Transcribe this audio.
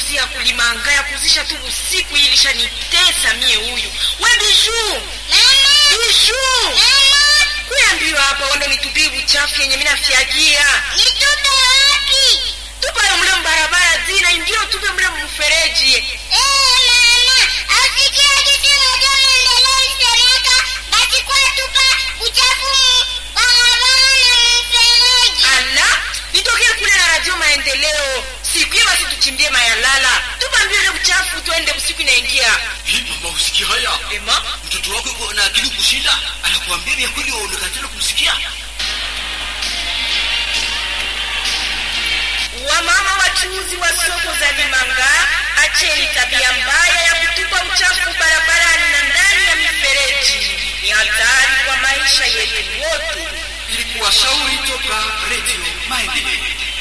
kazi ya kulimanga ya kuzisha tu usiku hii ilishanitesa mie huyu we biju biju kuyambiwa hapa wando nitupie uchafu yenye minafyagia Nitupe wapi? tupayo mle mbarabara zina indio tupe mle mfereji Eh, mama, asikia kitu moja maendeleo isemeka, basi kwa tupa uchafu mu- barabara na mfereji. ala nitokee kule na radio maendeleo siku hiyo basi tuchimbie mayalala tupambie ule uchafu tuende usiku inaingia Hii mama usikia haya? ema Mtoto wako yuko na akili kushinda, anakuambia vya kweli waonekana tena kumsikia. wamama wachuuzi wa soko za Limanga, acheni tabia mbaya ya kutupa uchafu barabarani na ndani ya mifereji. Ni hatari kwa maisha yetu wote. Ilikuwa shauri toka Radio Maendeleo.